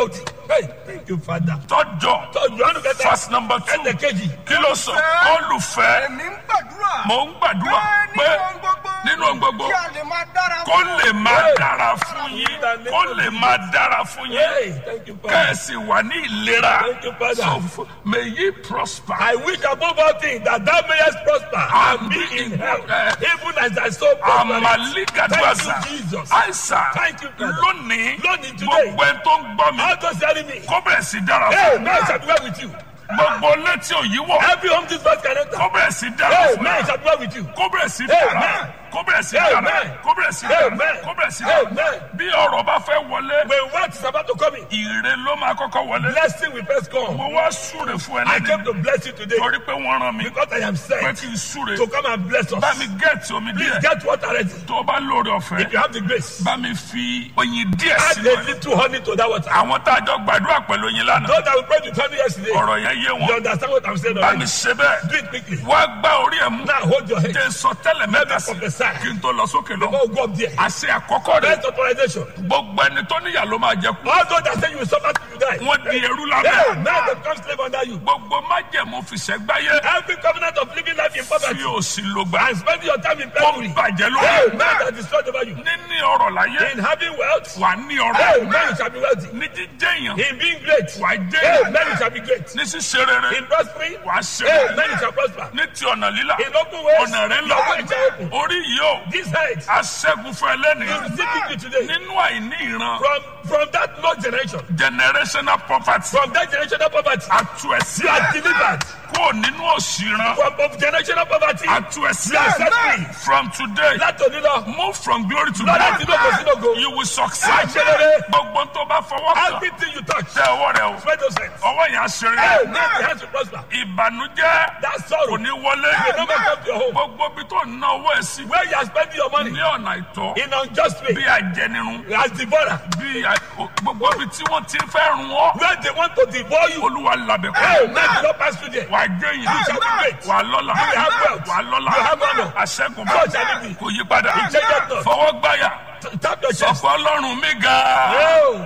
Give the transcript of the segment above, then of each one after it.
wealthy. Hey, thank you, Father. tọ́jọ́ So you want to get verse number two Ẹ̀ẹ́dẹ̀ kejì. kí ló sọ olùfẹ́ èmi ń gbàdúrà. mò ń gbàdúrà pé pé nínú ohun gbogbo. nínú ohun gbogbo kí a lè máa dára kó fún lè máa Hey. dára fún yín kó lè máa dára fún yín Hey, thank you, Father. kẹ́ẹ̀sì wà ní ìlera Thank you, Father. so f- may ye prosper. I wish above all things that thou mayest prosper and be in health, even as thy soul prospers. amaligaduasa Thank you, Jesus. aisa Thank you, Father. lónìí Lónìí, today. gbogbo ẹni tó ń gbọ́ mi How does telling me? kó bẹ̀rẹ̀ sí dára Hey, fún man shall be well with you. gbogbo létí òyìnbó Every home this verse can enter. kó bẹ̀rẹ̀ sí dára Hey, fún man shall be well with you. kó bẹ̀rẹ̀ sí Hey, dára man. kó bẹ̀rẹ̀ sí dára Amen. kó bẹ̀rẹ̀ sí dára Amen. kó bẹ̀rẹ̀ sí dára Amen. bí ọ̀rọ̀ bá fẹ́ wọlé When what is about to come in, ire ló máa kọ́kọ́ wọlé blessing will first come. mo wá súre fún ẹ I came lẹ́nu to bless you today torí pé wọ́n rán mi because I am pé sent kí n súre to come and bless bá us. mi gẹ̀ẹ́tì omi Please díẹ̀ get water ready. tó o bá lóore ọ̀fẹ́ If you have the grace, bá mi fi oyin díẹ̀ add sínú a ẹ̀ little honey to that water. àwọn tá a jọ gbàdúrà pẹ̀lú oyin lánàá Those that we prayed with honey yesterday, ọ̀rọ̀ yẹn yé you wọn understand what I'm saying bá mi already. ṣe bẹ́ẹ̀ Do it quickly. wá gbá orí ẹ̀ mú Now hold your head. jẹ́ sọ tẹ́lẹ̀ mẹ́ta sí prophesy. kí n tó lọ sókè lọ Before we go up there. àṣẹ àkọ́kọ́ rẹ̀ First authorization. gbogbo ẹni tó níyà ló máa jẹ kú All those that say you will suffer till you die. wọ́n di ẹrú Hey, lábẹ́ now they become slave under you. gbogbo májẹ̀mú fìṣẹ́gbáyé Every covenant of living life in fi poverty òsì ló gbà and spending your time in kó penury. bàjẹ́ Hey, lórí man that destroyed over you. níní ọrọ̀ láyé In having wealth, wà ní hey, ọrọ̀ man you shall be wealthy. ní jíjẹ́ èèyàn In being great, wà jẹ́ hey, èèyàn man you shall be great. ní ṣíṣe rere In prospering, wà ṣe hey, rere man you shall prosper. ní ti ọ̀nà lílà In open ways, ọ̀nà rẹ̀ lọ your way shall open. orí yìí ó This head, aṣẹ́gun fún ẹlẹ́ni you receive victory today. nínú àìní ìran From from that low generation, generational poverty from that generational poverty, atu ẹ̀sí you are delivered. kúrò nínú òṣì ìran From of generational poverty, atu ẹ̀sí you are set free. from today Láti òní lọ, move from glory to lọ láti glory lóko sí lóko. you will succeed Àṣeyọrí. gbogbo tó bá fọwọ́ kàn Everything you touch, tẹ ọwọ́ rẹ o spread those hands. ọwọ́ yẹn Hey, aṣèré now the hands will prosper. ìbànújẹ́ That kò sorrow ní wọlé will never come to your home. gbogbo bí tó ná owó ẹ̀ sí Where you are spending your money ní ọ̀nà ìtọ́ in unjust bí way, ajẹnirun as devourer, bí a- gbogbo bí tí wọ́n ti fẹ́ run ọ́ where they want to devour you. olúwa labẹ̀ Hey, kọ́ now do not pass through there. wà á jẹ́ You yìí shall be great. wà á lọ́la You have wealth. wà á lọ́la You have honor. àṣẹ́gun So bá shall it be. kò yí padà changes not. fọwọ́ gbáyà T- Tap your chest. ọ̀pọ̀ ọlọ́run mi ga Oh,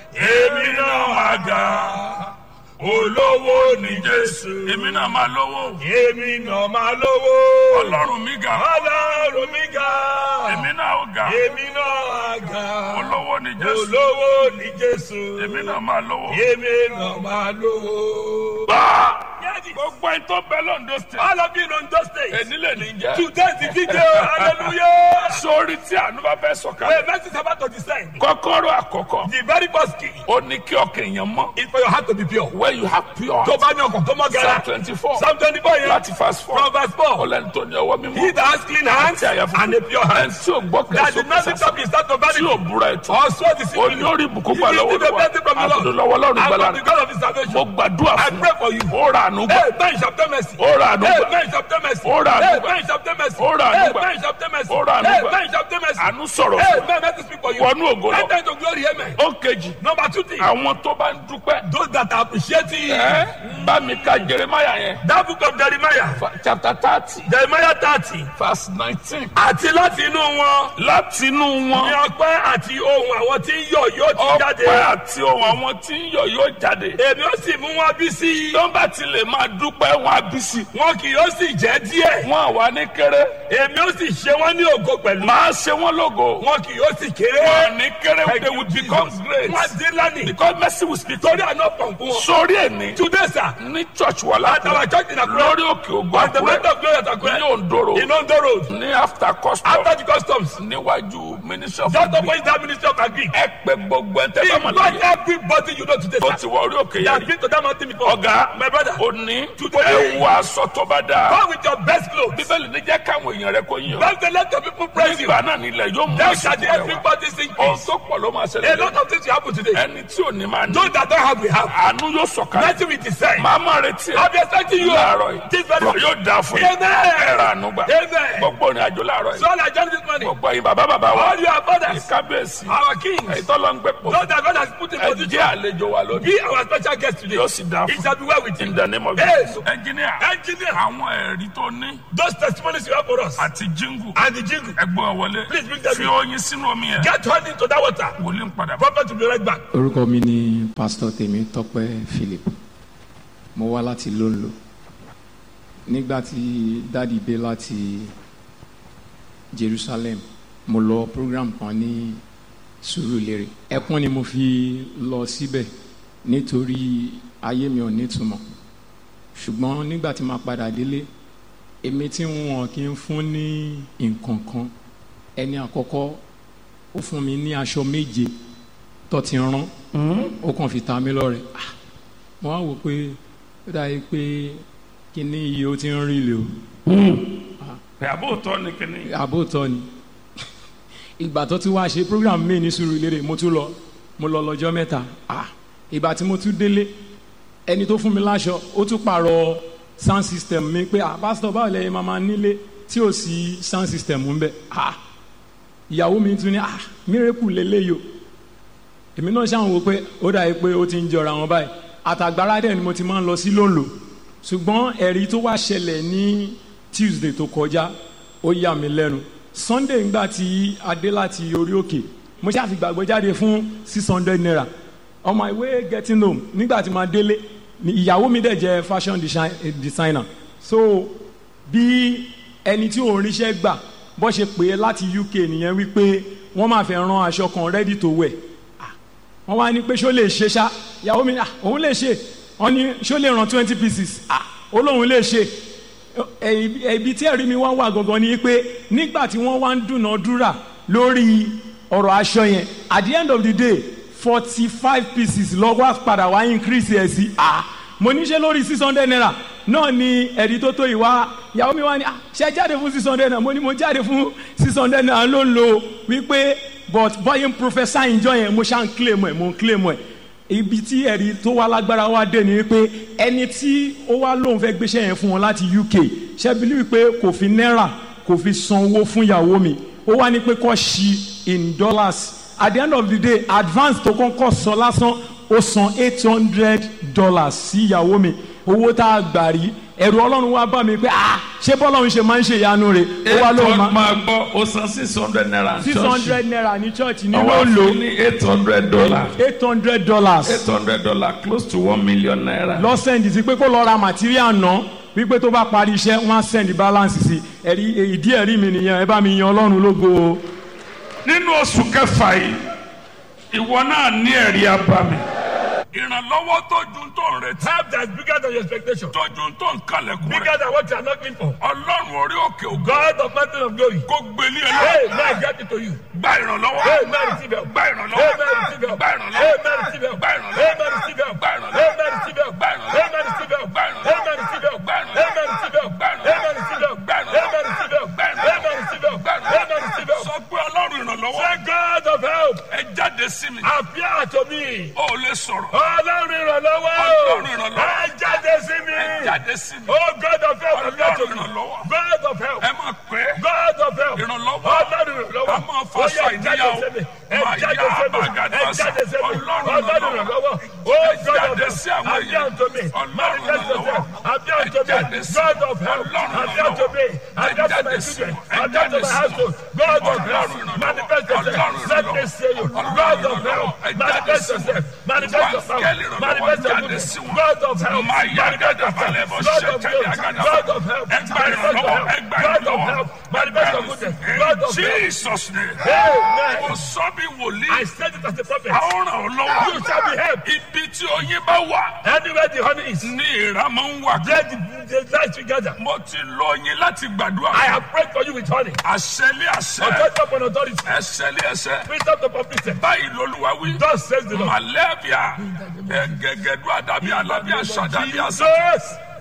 èmi náà máa ga olówó ní jésù èmi náà máa lówó èmi náà máa lówó. ọlọ́run mi ga Ọlọ́run mi ga. èmi náà ó ga Èmi náà ga. olówó ní jésù Olówó ní Jésù. èmi náà máa lówó. Èmi náà máa lówó. Bá Yẹ́nì. gbogbo ẹni tó bẹ lọ́ndọ̀ state All of you in Ondo State. èní lè ní jẹ́ Today is the video. Hallelujah. sórí tí àánú bá fẹ́ sọ̀kalẹ̀ Wait, mercy is about to descend. kọ́kọ́rọ́ àkọ́kọ́ The very first key ó ní kí ọkàn èèyàn mọ́ is for your heart to be pure. where you have pure Tó bá ní ọkàn tó mọ́ psalm gara. twenty four Psalm twenty four yẹn. láti fast four From verse four. ọlẹ́ni tó ní ọwọ́ He mímọ́ that has clean hands àti àyà and a pure ẹni heart. tí ò gbọ́ That did not kẹsàn-án lift up his heart to tí vanity. ò búra ètò Also ó ní orí ìbùkún gbà lọ́wọ́ lọ́wọ́ àtúndò lọ́wọ́ lọ́rùn And gbàlà from the God of his mo salvation. gbàdúrà I fún pray for you. ó rà ànú gbà Hey, man, shall obtain mercy. ó rà ànú Hey, gbà man, shall obtain mercy. Ó rà ànú Hey, gbà. man, shall obtain mercy. Ó rà ànú Hey, gbà. man, shall obtain mercy. Ó rà ànú Hey, gbà. man, shall obtain mercy. àánú sọ̀rọ̀ Hey, fún man, let me speak for you. wọnú ògo lọ Enter into glory, amen. ó kejì Number two thing. àwọn tó bá ń dúpẹ́ Those that are appreciating ẹ bá mi ka jeremaya yẹn that book of Jeremiah, fa- chapter thirty Jeremiah thirty, verse nineteen àti láti inú wọn láti inú ní wọn ọpẹ́ àti ohun àwọn tí ń yọ̀ yóò ti jáde. ọpẹ́ àti ohun àwọn tí ń yọ̀ yóò jáde Èmi ó sì mú wọn bí sí. tó bá ti lè máa dúpẹ́ wọn á bí sí Wọn kì yóò sì jẹ́ díẹ̀. wọn àwa ní kéré Èmi ó sì ṣe wọ́n ní ògo pẹ̀lú. máa ṣe wọn lógo Wọn kì yóò sì kéré. wọn ní kéré Thank they you, will Jesus. become great Wọ́n á dín lánìí. because mercy will speak Torí àná pọ̀npọ̀ wọn. sórí ẹni Today, sir, ní church wà at our lákùrẹ́ church in Akure, lórí òkè ògùn at the àkùrẹ́ mentor of glory at ní Akure, òǹdòrò in Ondo Road, ní after custom after the customs, níwájú ministry of just agric opposite that ministry of agric. ẹ pé gbogbo ẹ tẹ́ bá mọ̀ Invite láyé everybody you know today, tó sir. ti wọ orí òkè They yẹn have rí been to that mountain before. ọ̀gá My brother, òní Today. ẹ wọ aṣọ tó bá dáa come with your best clothes. bíbélì ní jẹ́ káwọn èèyàn rẹ kó yàn Let the let the people praise you. nígbà náà nílẹ̀ yóò mú Then shall ìsìnkú rẹ wá everybody sing ohun peace. tó pọ̀ ló máa A ṣẹlẹ̀ lot of things will happen today. ẹni tí ò ní máa ní Those that don't have, we have. àánú yóò sọ̀kalẹ̀ Nothing will decide. màá máa retí ẹ I'll be expecting you. láàárọ̀ yìí This very Bọ̀ yóò dáa fún yín Amen. ẹ ra àánú gbà Amen. gbogbo ìrìn àjò láàárọ̀ So yìí all I join this morning. gbogbo ẹ̀yin bàbá bàbá wa All your fathers, kábíyèsí our kings, ẹ̀yin tó lọ ń gbé pọ̀ those that God has put in ẹ position, jẹ́ àlejò wa lónìí be our special guest today. yóò sì dáa It fún shall be well with in you. the name of Amen. Yes. ẹnjìníà Engineer. àwọn ẹ̀rí tó ní Those testimonies you have for us. àti jíngù And the jingle. ẹgbọ́n wọlé Please bring them fi in. oyin sínú omi yẹn Get honey into that water. wòlíì ń padà bọ̀. Prophet will be right back. orúkọ mi ni pásítọ̀ tèmi tọ́pẹ́ philip mo wá láti lóńlò nígbà tí dáàdi dé láti jerusalem mo lọ program kan ní sùúrùlérè ẹkún ni mo fi lọ síbẹ̀ nítorí ayé mi ò nítumọ̀ ṣùgbọ́n nígbà tí màá padà délé èmi tí wọn kì í fún ní nǹkan kan ẹni àkọ́kọ́ ó fún mi ní aṣọ méje tó ti rán ó kàn fi ta mí lọ́rẹ Ah, mo wá wò pé ó dàbí pé kíní iye ó ti ń rí lè o pé àbóòtọ́ ni kíní àbótọ́ ni ìgbà tó ti wá ṣe program mi ní Sùúrùlérè mo tún lọ mo lọ lọ́jọ́ mẹ́ta Ah, ìgbà tí mo tún délé ẹni tó fún mi láṣọ ó tún pààrọ̀ sound system mi pé ah pásítọ̀ báwo lẹ́yìn máa máa nílé tí ò sí sound system ń bẹ ah ìyàwó mi tún ní ah miracle lélẹ́yìí o èmi náà ṣáà ń wo pé ó dàbí pé ó ti ń jọra wọn báyìí àtàgbára dẹ̀ ni mo ti máa ń lọ sí lóńlò ṣùgbọ́n ẹ̀rí tó wá ṣẹlẹ̀ ní Tuesday tó kọjá ó yà mí lẹ́nu Sunday ńgbà tí a dé láti orí òkè mo ṣáà fi gbàgbọ́ jáde fún six hundred naira on my way getting home nígbà tí màá délé ni ìyàwó mi dẹ̀ jẹ́ fashion design- eh, designer so bí ẹni tí òun ríṣẹ́ gbà bó ṣe pè é láti UK nìyẹn wípé wọ́n máa fẹ́ rán aṣọ kan ready to wear wọ́n wá ní pé ṣó lè ṣe ṣá ìyàwó mi ní "Ah, òun lè ṣe wọ́n ní ṣó lè ràn twenty pieces ah ó lóun lè ṣe Ẹ- ẹbí tí ẹ̀rí mi wá wà gangan ni pé nígbà tí wọ́n wá ń dúnàádúrà lórí ọ̀rọ̀ aṣọ yẹn at the end of the day forty five pieces lọ́wọ́ padà wá increase ẹ̀ sí ah mo ní ṣe lórí six hundred naira náà ni ẹ̀rí tó tó yìí wá ìyàwó mi wá ní ah ṣe jáde fún six hundred naira mo ní mo jáde fún six hundred naira ló ń lo wípé but bọ́yìn professor ìjọ yẹn mo ṣá ń claim ẹ̀ mo ń claim ẹ̀ ibi tí ẹ̀rí tó wá lágbára wá dé ni wípé ẹni tí ó wá lóun fẹ́ gbéṣẹ́ yẹn fún wọn láti UK ṣẹ́bílí wípé kò fi náírà kò fi san owó fún ìyàwó mi ó wá ní pé kó ṣí in dollars at the end of the day advance tó kọ́kọ́ sọ lásán ó san eight hundred dollars sí ìyàwó mi owó tá a gbà rí ẹ̀rù ọlọ́run wá bá mi pé ah ṣé bọ́lọ́run ṣe máa ń ṣe ìyanu rẹ̀ ó wá lóun máa máa gbọ́ ó san six hundred naira six hundred naira ní church ní ọwọ́ ló ń lò fún ní eight hundred dollar eight hundred dollars eight hundred dollar close to one million naira. lọ́sẹ̀ndì sí pé kó lọ ra material náà wípé tó bá parí iṣẹ́ wọ́n á send balance sí ẹ̀rí ìdí ẹ̀rí mi nìyẹn ẹ bá mi yan ọlọ́run lógo o. nínú oṣù kẹfà yìí ìwọ náà ní ẹ̀rí abami. ìrànlọ́wọ́ tó ju tó ń retí Help that is bigger than your expectation. tó ju tó ń kalẹ̀kùn Bigger rẹ̀ than what you are knocking for. ọlọ́run orí òkè ògo God of mountain of glory. kó gbélé ẹ Hey, lọ. man, get it to you. gba ìrànlọ́wọ́ Hey, man, receive help. gba Hey, ìrànlọ́wọ́ man, receive help. gba Hey, ìrànlọ́wọ́ man, receive help. gba Hey, ìrànlọ́wọ́ man, receive help. gba Hey, ìrànlọ́wọ́ man, receive help. gba Hey, man, ìrànlọ́wọ́ receive help. gba Hey, man, ìrànlọ́wọ́ receive help. gba Hey, man, receive help. gba Hey, man, receive help. gba Hey, man, receive help. gba Hey, man, receive help. gba Hey, man, receive help. sọ pé ọlọ́run ìrànlọ́wọ́ Say, God of help, ẹ jáde sí mi appear to me. ó lè sọ̀rọ̀ Ọlọ́run ìrànlọ́wọ́. Ọlọ́run ìrànlọ́wọ́. Ẹ jáde sí mi. ẹ jáde sí mi Oh, God of help, appear to Ọlọ́run me. ìrànlọ́wọ́. God of help. ẹ máa pẹ́ God of help. ìrànlọ́wọ́ Ọlọ́run ìrànlọ́wọ́. a máa fọ Ó sọ yẹ jáde ìníyàwó sí mi. Ẹ máa jáde yá sí mi. àbágadá Ẹ sọ jáde sí mi. ọlọ́run Ọlọ́run ìrànlọ́wọ́ ìrànlọ́wọ́. ẹ Oh, God of jáde help. sí àwọn Appear èèyàn to me. ọlọ́run Manifest ìrànlọ́wọ́ yourself. Appear ẹ to jáde me. sí God of help. ọlọ́run Appear to me. ìrànlọ́wọ́ ẹ Appear to my jáde sí children. ẹ Appear to jáde my sí household. God of ọlọ́run help. ìrànlọ́wọ́ Manifest yourself. ọlọ́run Let me ìrànlọ́wọ́ see you. God of help. Manifest yourself. Manifest your power. Manifest your goodness. God of help. Manifest yourself. God of glory. God of help. Manifest your help. God of help. Manifest your goodness. God of help. Jesus name. Amen. Mo sọ bí wòlíì. I said it as a prophet. A ó ràn ọ́ lọ́wọ́. You shall be helped. Ibi tí oyin bá wà Anywhere the honey is, ní ìrà máa ń wà. there the, the light together. Mo ti lọ yín láti gbàdúrà. I have prayed for you with honey. Àṣẹlé àṣẹ. Authority upon authority. Ẹsẹ̀lé ẹsẹ̀. Wisdom to complete. Báyìí lolúwa wí. Thus says the Lord. Màlẹ́bíà. Ẹ̀gẹ̀gẹ̀dú àdàbí alábí àṣàdàbí àṣà. Jesus.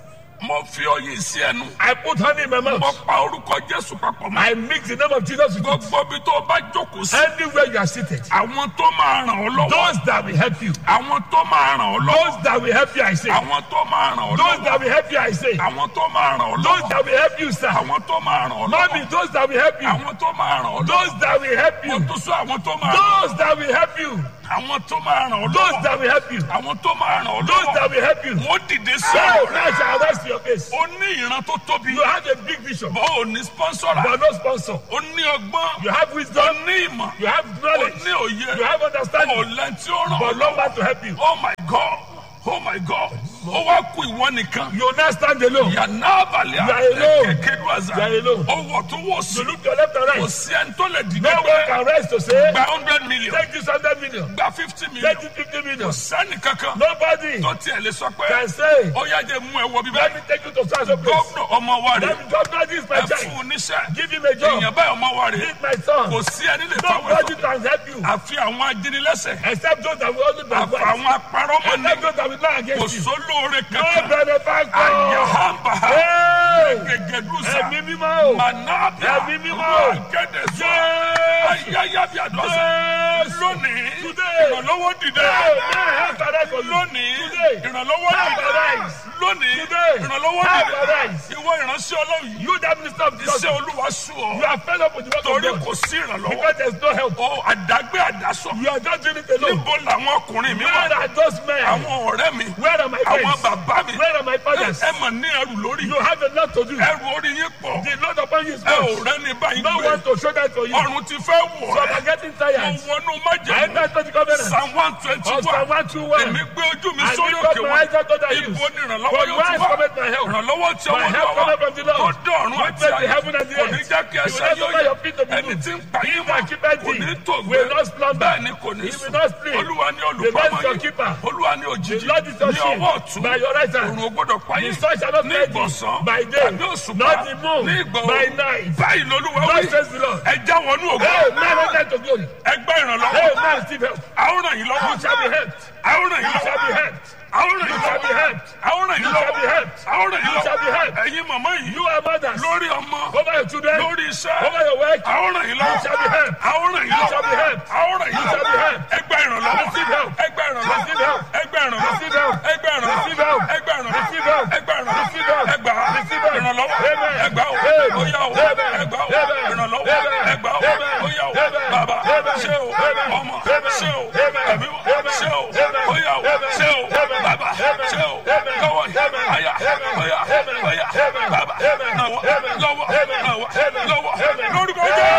mo fi oyin sí ẹnu I put honey in my mo mouth. pa orúkọ jésù papọ̀ mọ́ I mix the name of Jesus with it. gbogbo ibi tó o bá jókòó sí Anywhere you are seated. àwọn tó máa ràn ọ́ lọ́wọ́ Those that will help you. àwọn tó máa ràn ọ́ lọ́wọ́ Those that will help you, I say. àwọn tó máa ràn ọ́ Those lọ́wọ́ that will help you, I say. àwọn tó máa ràn ọ́ Those lọ́wọ́ that will help you, sir. àwọn tó máa ràn ọ́ Mommy, lọ́wọ́ those that will help you. àwọn tó máa ràn ọ́ lọ́wọ́ Those that will help mo you. tún sọ àwọn tó máa ràn ọ́ Those that will help you. àwọn tó máa ràn ọ́ Those lọ́wọ́ that will help you. àwọn tó máa ràn ọ́ Those that lọ́wọ́ will help you. wọ́n dìde sí So ọ̀rọ̀ rẹ now shall rest your face. ó ní ìran tó tóbi You have a big vision, bó o ní sponsora but no sponsor. ó ní ọgbọ́n You have ó wisdom, ní ìmọ̀ you have ó knowledge, ní òye you have ó understanding, lẹ́ni tí ó ràn ọ́ but no lọ́wọ́ man to help you. oh my god oh my god ó wá kú ìwọ nìkan You now stand alone. yànnà abalẹ̀ You are alone. kékeré àzà You are alone. ó wọ̀ tó wọ̀ sí You look to your left and kò right. sí ẹni tó lè dìde No one pé can rest to say, gba hundred million take this 100 million, gba fifty million take this 50 million. kò sẹ́ni kankan Nobody tó tiẹ̀ lè sọ pé can say, ó yá jẹ́ mú ẹ wọ bíbẹ́ let me take you to such a place. gómìnà ọmọ wa rè Let me governor this my ẹ fún child. un níṣẹ́ Give him a job. èèyàn báyìí ọmọ wa rè This my son. kò sí ẹni lè fáwọn Nobody ẹ̀fọ́ can help you àfi àwọn ajínigbẹ́sẹ̀ except those that will only àfi backbite. àwọn apárọ́mọ ní Except those that will lie kò against you. sólóore No kankan benefactor. àyàhàmbà Hey! gègédúsà Ẹ̀mí mímọ́ o. mànàbíà Ẹ̀mí mímọ́. gẹ́dẹ̀sọ Jésù. ayáyábíàdọ́sà Jésù. lónìí Today. ìrànlọ́wọ́ dìde Hey, man, help arise for you. lónìí Today. ìrànlọ́wọ́ Help dìde arise. lónìí Today. ìrànlọ́wọ́ Help dìde arise. ìwọ ìránṣẹ́ ọlọ́run yìí You that minister of iṣẹ́ justice. olúwa sùn You ọ́ are fed up with the work torí of kò God. sí ìrànlọ́wọ́ Because there is no help. ó àdágbé àdásọ You are just doing it alone. níbo làwọn ọkùnrin mi wà Where are those men? àwọn ọ̀rẹ́ mi Where are my àwọn friends? bàbá mi Where are my fathers? ẹ mọ̀ ní ẹrù lórí You have a lot to do. ẹrù orí yín pọ̀ The Lord upon you is ẹ ò much. rẹ́ni báyìí No gbé one to show that for you. ọrùn ti fẹ́ wọ̀ So ẹ́ I'm getting mo tired. wọnú I májèlé enter to the covenant. psalm one twenty Of Psalm one 121. èmi gbé ojú mi I sórí lift up òkè my wọn eyes unto the hills. ibo ni ìrànlọ́wọ́ From yóò whence ti wá cometh my help? ìrànlọ́wọ́ tí My ọwọ́ help lọ́wọ́ cometh from the tó Lord. dé ọ̀run Which àti made the ayé heaven and the kò ní earth. jẹ́ kí He ẹsẹ̀ will not yóò suffer yẹ your feet to be ẹni moved. tí ń pa He yín that mọ́ keepeth kò thee ní tó gbé will not slumber. bẹ́ẹ̀ ni kò ní He sùn will not sleep. olúwa ní The Lord olùpamọ́ is your yín keeper. olúwa ní òjijì The Lord is your ní shield. ọwọ́ ọ̀tún By your right hand. òrùn ò gbọ́dọ̀ pa The yín sun shall not ní smite thee ìgbọ̀nsán by day, tàbí òṣùpá not the moon ní ìgbọ̀ by òru night. báyìí lolúwa God wí says the Lord. ẹ já wọnú ògo Hey, man, enter to glory. ẹ gbẹ́ ìrànlọ́wọ́ Hey, man, receive help. àwọn ràn yín lọ́wọ́ You shall be helped. àwọn ràn yín You shall be lọ́wọ́ helped. àwọn ràn You yín shall be lọ́wọ́ helped. àwọn ràn yín You shall be lọ́wọ́ helped. àwọn ràn yín You shall be lọ́wọ́ helped. ẹ̀yin màmá yìí You are mothers. lórí ọmọ Over your children. lórí iṣẹ́ Over your work. àwọn ràn yín lọ́wọ́ You shall be helped. àwọn ràn yín You shall be lọ́wọ́ helped. àwọn ràn yín You shall be lọ́wọ́ helped. ẹgbẹ́ ìrànlọ́wọ́ Receive help. ẹgbẹ́ ìrànlọ́wọ́ Receive help. ẹgbẹ́ ìrànlọ́wọ́ Receive help. ẹgbẹ́ ìrànlọ́wọ́ Receive help. ẹgbẹ́ ìrànlọ́wọ́ Receive help. ẹgbẹ́ ìrànlọ́wọ́ Receive help. ẹgbà Receive help. ìrànlọ́wọ́ Amen. ẹgbà o Amen. óyá o Amen. ẹgbà o Amen. ìrànlọ́wọ́ Amen. ẹgbà o Amen. óyá o Amen. bàbá Amen. ṣé o Amen. ọmọ Amen. ṣé o Amen. ẹ̀mí o Amen. ṣé o Amen. óyá o Amen. ṣé o Amen. bàbá Amen. ṣé o Amen. lọ́wọ́ Amen. ọ̀yà Amen. ọ̀yà Amen. ọ̀yà Amen. bàbá Amen. lọ́wọ́ Amen. lọ́wọ́ Amen. lọ́wọ́ Amen. lọ́wọ́ Amen. lórúkọ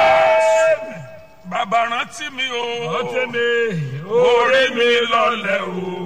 Jésù bàbá rántí mi o Ọtí mi, orí mi lọlẹ̀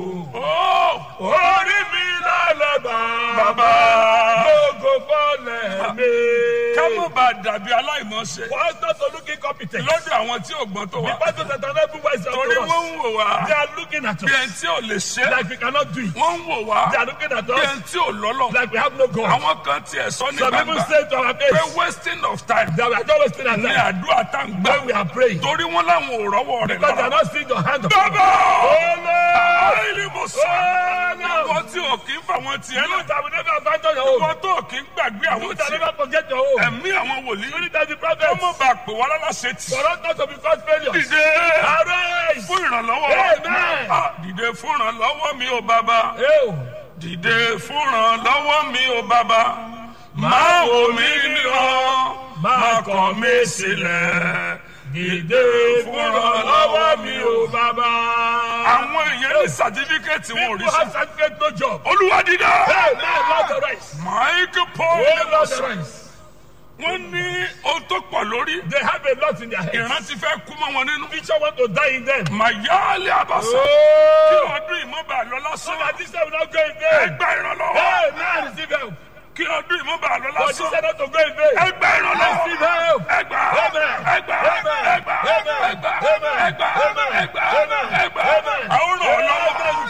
o orí mi lálẹ́ bá. bàbá Gbogbo fọ́lẹ̀ mi. ká mọ̀ bá dàbí aláìmọ̀ọ́ṣe Wọ́n tó tó looking competent. lọ́dọ̀ àwọn tí ò gbọ́n tó The wà pastor that are not wise torí unto wọ́n us. ń wò wá They are looking at bí us ẹni tí ò lè ṣe like we cannot do it. wọ́n ń wò wá They are looking at bí us ẹni tí ò lọ́lọ́ like we have no God. àwọn kan tiẹ̀ sọ ní Some people gbangba say to our pé face wasting of time that we are just wasting our ní time àdúrà tá ń gbà when we are praying. torí wọ́n láwọn ò rọ́wọ́ rẹ̀ Because they are lára. not seeing your hand of bàbá Oh Lord! àìlè mo sọ Oh Lord! àwọn tí ò kí ń fa àwọn tiẹ̀ You náà that will never abandon your own. wọ́n tó kí ń gbàgbé àwọn You that tiẹ̀ never forget your own. ẹ̀mí àwọn wòlíì Spirit of the wọ́n prophet. mọ̀ bá pè wọ́n lálàṣẹ tì For us not to be called failures. dìde Arise! fún ìrànlọ́wọ́ Amen. Ah, dìde fún ìrànlọ́wọ́ mi ò bàbá Ew. dìde fún ìrànlọ́wọ́ mi ò bàbá máa wò mí níran máa kọ̀ mí sílẹ̀ Dìde fún ìrànlọ́wọ́ mi o bàbá. àwọn èèyàn ní sàtífíkẹ́ẹ̀tì wọn ò rí People sọ have certificate no job. olúwa dídá Hey, man, Lord arise. mike paul Oh, Lord arise. wọ́n ní ohun tó pọ̀ lórí They have a lot in their head. ìran ti fẹ́ kú mọ́ wọn nínú Future want to die in them. màyáálé àbàṣà kí Oh! ọdún ìmọ̀ba lọ So lásán that this time will not go in vain. ẹgbà ìrànlọ́wọ́ Hey, man, receive help. kí ọdún ìmọ̀ba lọ But this lásán time not to go in vain. ẹgbà ìrànlọ́wọ́ Receive help. ẹgbà Amen. ẹgbà Amen. ẹgbà Amen. ẹgbà Amen. ẹgbà Amen. ẹgbà Amen. ẹgbà Amen. àwọn Amen. ọlọ́wọ́ Amen. You shall be helped.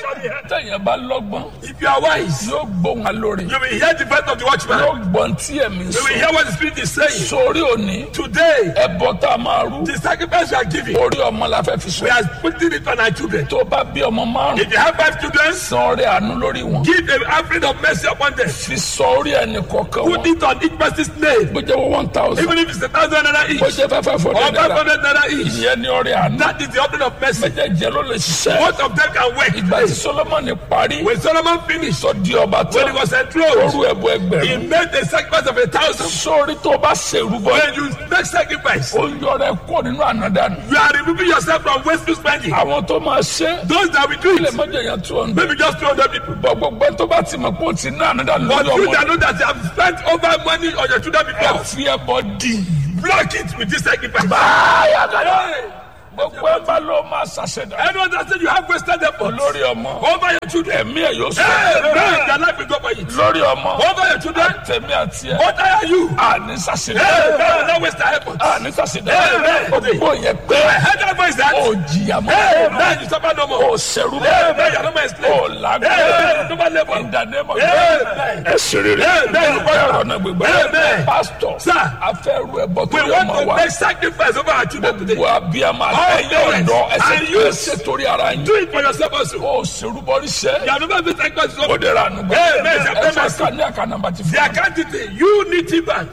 tẹ̀yìn bá lọ́gbọ́n If you are wise, yóò gbóhùn alóore you will hear the voice of the watchman. yóò gbọ́n tí ẹ̀mí You will sọ hear what the Spirit is saying. sórí òní Today, ẹbọ tá a máa rú the sacrifice you are giving, orí ọmọ la fẹ́ fi sọ we are putting it on our children. tó bá bí ọmọ márùn If you have five children, san orí àánú lórí wọn give an offering of mercy upon them. fi sọ orí ẹnì kọ̀ọ̀kan Put wọn it on each person's name. bó jẹ́ wọ́n one thousand Even if it's a thousand naira bó each jẹ́ fẹ́ fẹ́ fọ́ or five dẹ́dẹ́rẹ́ hundred naira each. ìyẹn ní orí àánú That is the offering of mercy. méjèèjì ló lè ṣiṣẹ́ Both of them can work. ìgbà tí solomoni parí When Solomon finished, sọ di ọba tó when he was enthroned, orú ẹbọ he ẹgbẹ̀rún made a sacrifice of a thousand. sórí tó bá ṣèrúbọ When you make sacrifice, ó yọrọ ẹ kó nínú ànádànù you are removing yourself from wasteful spending. àwọn tó máa ṣe Those that will do ilé it, mọ́jọ yẹn tó ń maybe just 200 people. bọ̀ gbogbo ẹ tó bá ti mọ̀ pé ó ti ná ànádànù But lórí you ọmọ that know that you have spent over money on your children ẹ before, fi ẹbọ dì block it with this sacrifice. báyà gàdá Hey! gbogbo ẹ bá ló máa ṣàṣẹdá Anyone that said you have wasted effort lórí ọmọ over your children, ẹ̀mí ẹ̀ yóò sọ hey, man, their life will go for it. lórí ọmọ Over your children, tẹ̀mí àti ẹ̀ what are you? àní ṣàṣẹdá Hey, man, not waste their effort. àní ṣàṣẹdá Amen. gbogbo yẹn pé I heard that voice that, ó jìyà mọ́ hey, man, you suffer no ó more. ṣẹrú Hey, man, mọ́ you are no more ó enslaved. làgbé Hey, man, no more labor. ìdánimọ̀ Amen. ẹ ṣe rere Amen. ọ̀rọ̀ náà gbégbá Amen. pásítọ̀ Sir. afẹ́rù ẹ̀bọ tó We yẹ want ọmọ to wa make sacrifice over our children today. gbogbo abiyamọ All àtẹ̀yẹ parents ọ̀dọ́ ẹsẹ̀ and youth. ẹsẹ̀ torí ara yín Do it for yourself also. ó ṣerúbọrí ṣẹ́ You have never been sacrificed ó over. dẹ̀ra ànúgbà Amen. ẹ fẹ́ ká ní àká nàmbà ti The fún account detail Unity Bank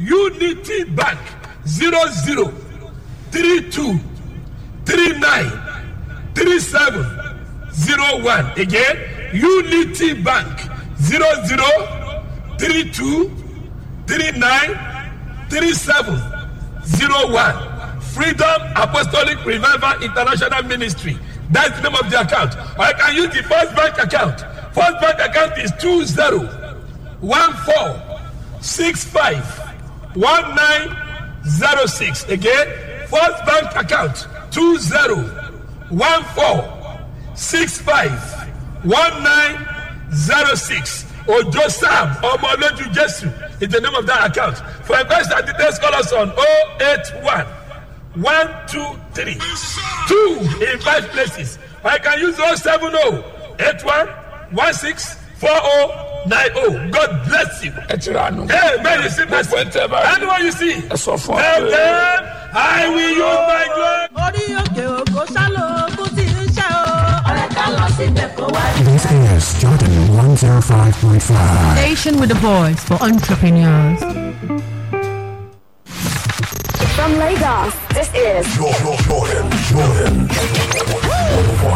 Unity Bank zero zero three two three nine three seven zero one again Unity Bank zero zero three two three nine three seven zero one Freedom Apostolic Revival International Ministry that's the name of the account or I can use the First Bank account First Bank account is two zero one four six five one nine zero six again first bank account two zero one four six five one nine zero six ojo sam ọmọlójú jesu is the name of that account for inquest and details call us on oh eight one one two three two in five places or you can use oh seven oh eight one one six four oh nine oh god bless you. ẹ ti ra ànúgbà Hey, man, you see mercy. gbogbo ẹ tẹ́ bá rí Anyone you see, ẹ sọ fún ọ tell pé them, I will use my glory. orí òkè òkò sálò ogún tí ń ṣe o. ọ̀rẹ́ ká lọ síbẹ̀ kó wá. This is Jordan 105.5. Station with a voice for entrepreneurs. From Lagos, this is Jordan, Jordan, Jordan.